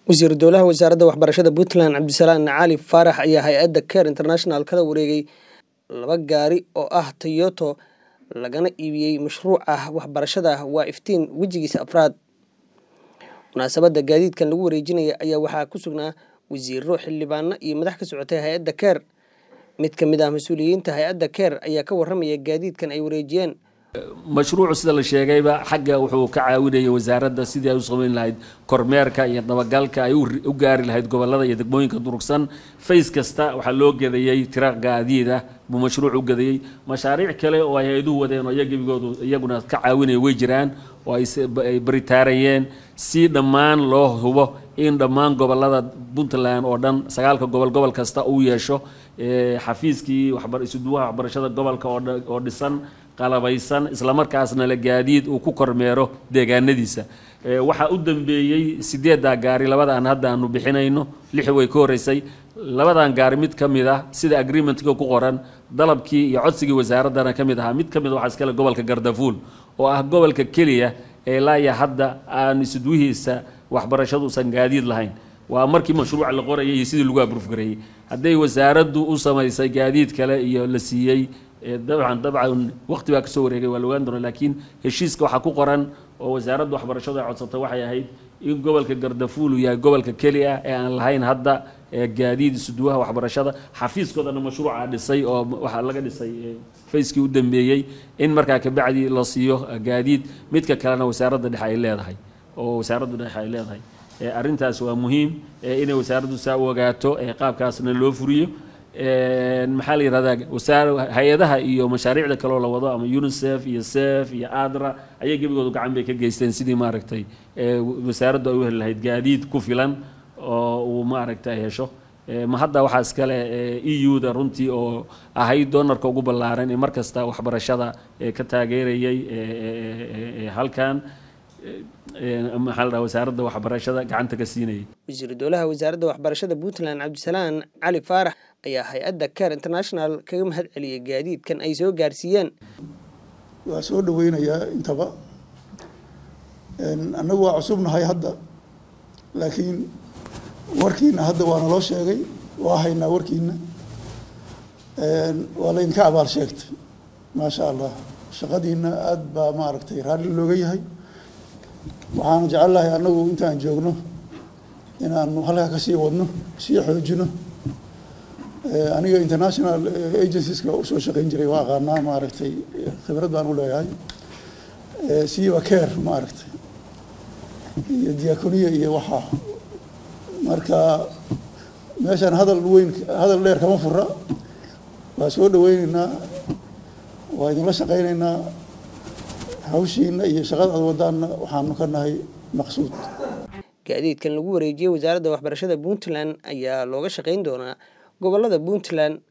wasiiru dowlaha wasaaradda waxbarashada puntland cabdisalaan cali faarax ayaa hay-adda care international kala wareegay laba gaari oo ah toyoto lagana iibiyey mashruuca waxbarashada waa iftiin wejigiisa afraad munaasabadda gaadiidkan lagu wareejinaya ayaa waxaa ku sugnaa wasiiro xildhibaano iyo madax ka socotay hay-adda care mid ka mid ah mas-uuliyiinta hay-adda care ayaa ka waramaya gaadiidkan ay wareejiyeen mashruucu sida la sheegayba xagga wuxuu ka caawinayay wasaaradda sidii ay u samayn lahayd kormeerka iyo dabagalka ay u gaari lahayd gobolada iyo degmooyinka durugsan fays kasta waxaa loo gadayey tira gaadiid ah buu mashruuc u gadayey mashaariic kale oo ay hay-aduhu wadeen oo iyagibigoodu iyaguna ka caawinaya way jiraan oo ay baritaarayeen si dhammaan loo hubo in dhammaan gobolada puntland oo dhan sagaalka gobol gobol kasta uu yeesho xafiiskii isuduwaha waxbarashada gobolka oo dhisan qalabaysan islamarkaasna la gaadiid uu ku kormeero deegaanadiisa waxaa u dambeeyey sideeddaa gaari labadaan hadda aanu bixinayno lix way ka horeysay labadan gaari mid ka mid ah sida agreementka ku qoran dalabkii iyo codsigii wasaaraddana ka mid ahaa mid ka mid waxaa iskale gobolka gardafuul oo ah gobolka keliya ee laaya hadda aan isudwihiisa waxbarashaduusan gaadiid lahayn waa markii mashruuca la qorayay iyo sidii lagu abruufgareeyey hadday wasaaraddu u samaysay gaadiid kale iyo la siiyey dabcan dabcan waqti baa kasoo wareegay waa la ogaan doona laakiin heshiiska waxaa ku qoran oo wasaaradda waxbarashadu ay codsatay waxay ahayd in gobolka gardafuul uu yahay gobolka keli ah ee aan lahayn hadda gaadiid isuduwaha waxbarashada xafiiskoodana mashruuca dhisay oo waxaa laga dhisay fayskii u dambeeyey in markaa kabacdi la siiyo gaadiid midka kalena wasaaradda dhexe ay leedahay oo wasaaradda dhexe ay leedahay arrintaas waa muhiim inay wasaaraddu saa u ogaato qaabkaasna loo furiyo maxaa la yihahdaa wasaar hay-adaha iyo mashaariicda kaleo la wado ama unicef iyo sef iyo adra ayay gebigoodu gacan bay ka geysteen sidii maaragtay wasaaraddu ay u heli lahayd gaadiid ku filan oo uu maaragtay hesho ma hadda waxaa iskale e u-da runtii oo ahayd doonarka ugu ballaaran ee mar kasta waxbarashada ka taageerayay halkan maxaa la dhaha wasaaradda waxbarashada gacanta ka siinayay wasiiru dowlaha wasaaradda waxbarashada puntland cabdisalaan cali faarax ayaa hay-adda care international kaga mahad celiyay gaadiidkan ay soo gaarsiiyeen waa soo dhaweynayaa intaba annagu waa cusubnahay hadda laakiin warkiina hadda waa naloo sheegay waa haynaa warkiina waa laydinka abaal sheegtay maasha allah shaqadiina aada baa maaragtay raalli looga yahay waxaana jecelnahay annagu intaan joogno inaanu halkaa kasii wadno sii xoojino aniga international agencies-ka usoo shaqeyn jiray waa aqaanaa maaragtay khibrad baan u leeyahay siiba care maaragtay iyo diaconia iyo waxaa marka meeshaan hadal weyn hadal dheer kama fura waa soo dhaweyneynaa waa idinla shaqeyneynaa hawshiina iyo shaqada aad wadaanna waxaanu ka nahay maqsuud gaadiidkan lagu wareejiyey wasaaradda waxbarashada puntland ayaa looga shaqeyn doonaa gobolada puntland